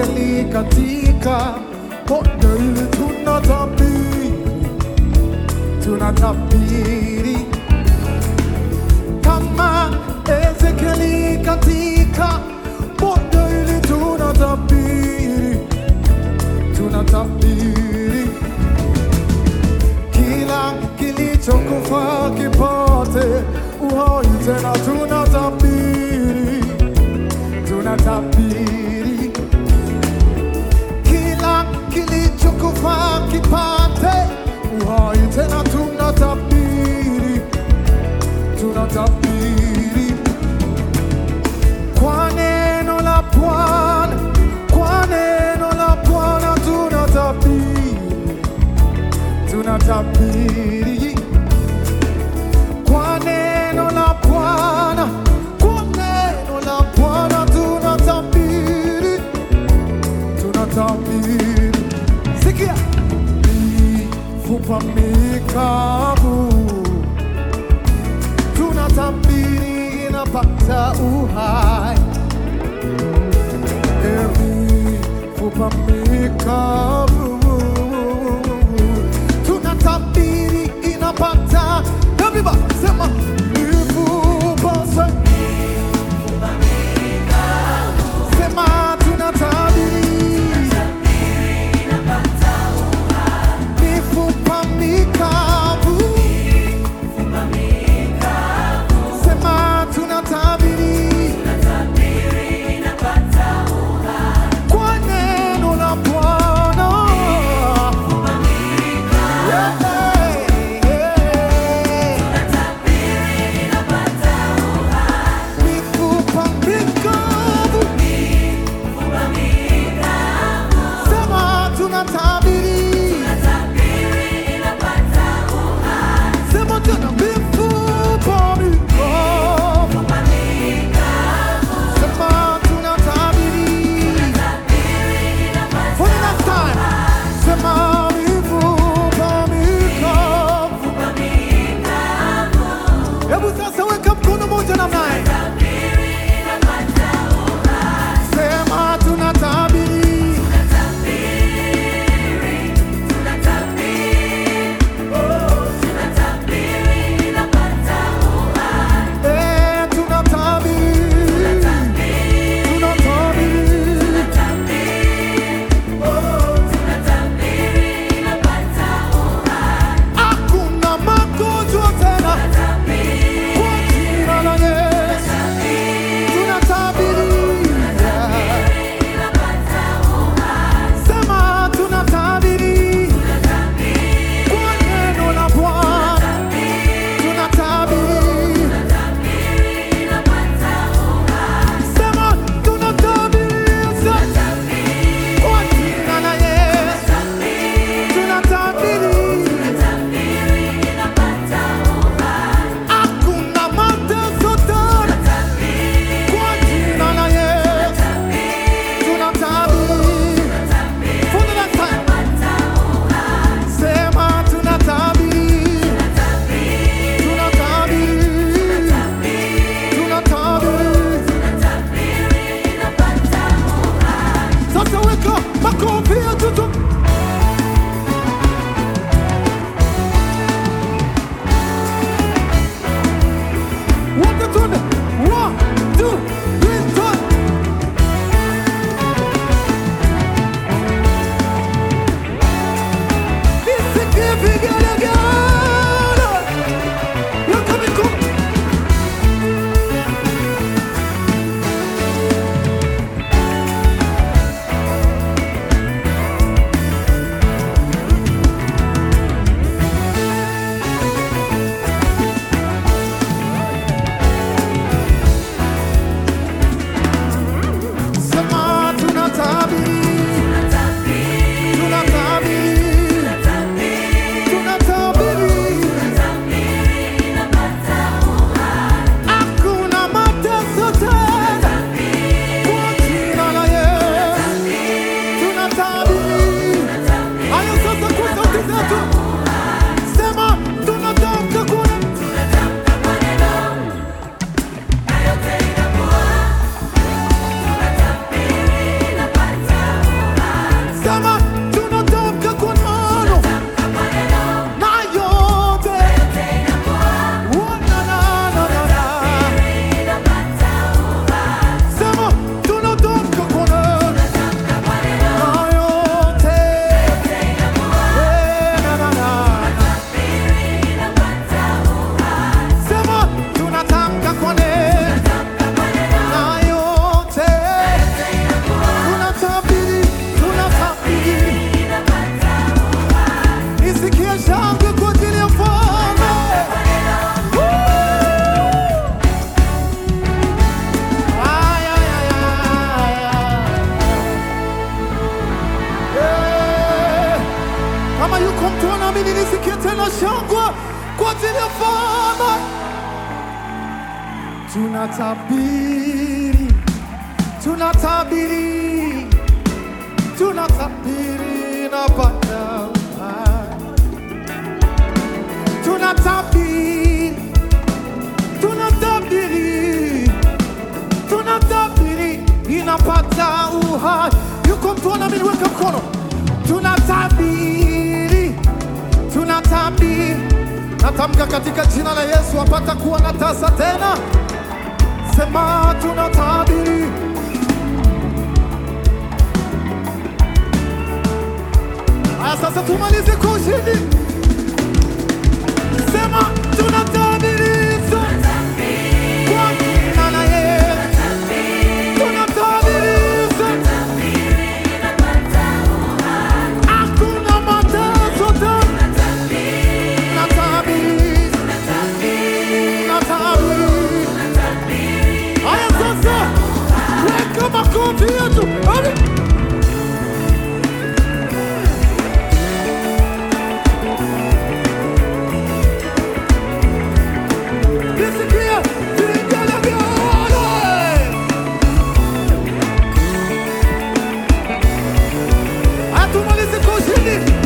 Ezekieli katika bonde hili tunatabiri, tunatabiri kama Ezekieli katika bonde hili tunatabiri, tunatabiri kila kilichokufa kipate uhai tena, tunatabiri, tunatabiri kila kilichokufa kipate uhai tena, tunatabiri, tunatabiri kwa neno la Bwana, kwa neno la Bwana tunatabiri, tunatabiri kwa neno la Bwana, kwa neno la Bwana tunatabiri, tunatabiri. Sikia, mifupa mikavu tunatabiri inapata uhai, mifupa mikavu tunatabiri inapata Everybody, sema mifupa se- sema tunatabiri mifupa mikavu sema tunatabiri kwa neno la Bwana Yeah, yeah. mifupa mikavu sema tunatabiri sema tena mifupa mikavu sema tunatabiri for the last time sema mifupa mikavu hebu sasa weka mkono moja namna hii sema tunatabiri eh tunatabiri tunatabiri hakuna magonjwa tena kwa jina la Yesu tunatabiri sema tunatabiri kwa neno la Bwana tunatabiri sema tunatabiri kwa jina la Yesu tunatabiri hakuna mateso tena kwa jina la Yesu tunatabiri for the last time sema tunatabiri tunatabiri tunatabiri sasa weka makofi ya tutu wote tuende one two three turn nisikie vigelegele weka mikono sema tunatabiri tunatabiri tunatabiri hakuna mateso tena kwa jina la Yesu tunatabiri hayo sasa kwa sauti zetu sema tunatamka kuna Sema tunatamka kwa neno na yote. Oh, na, na, na, na, na. Sema tunatamka kwa neno na yote. Eh, na, na, na. Sema tunatamka kwa neno na yote. Tunatabiri, tunatabiri. Nisikie shangwe kwa ajili ya mfalme. Ay, ay, ay, ay, ay. Eh, Kama yuko mtu anaamini, nisikie tena shangwe kwa ajili ya mfalme. Tunatabiri, tunatabiri, tunatabiri na Bwana. Tunatabiri, tunatabiri, tunatabiri inapata uhai. Yuko mtu anaamini, weka mkono. Tunatabiri, tunatabiri. Natamka katika jina la Yesu apata kuwa na tasa tena. Sema tunatabiri. Aya, sasa tumalize kwa ushindi. Sema tunatabiri kwa jina la Yesu. Tunatabiri hakuna mateso tena. Tunatabiri, tunatabiri. Aya, sasa weka makofi yetu. Ale. Nisikie vigelegele. Hatumalizi kwa ushindi.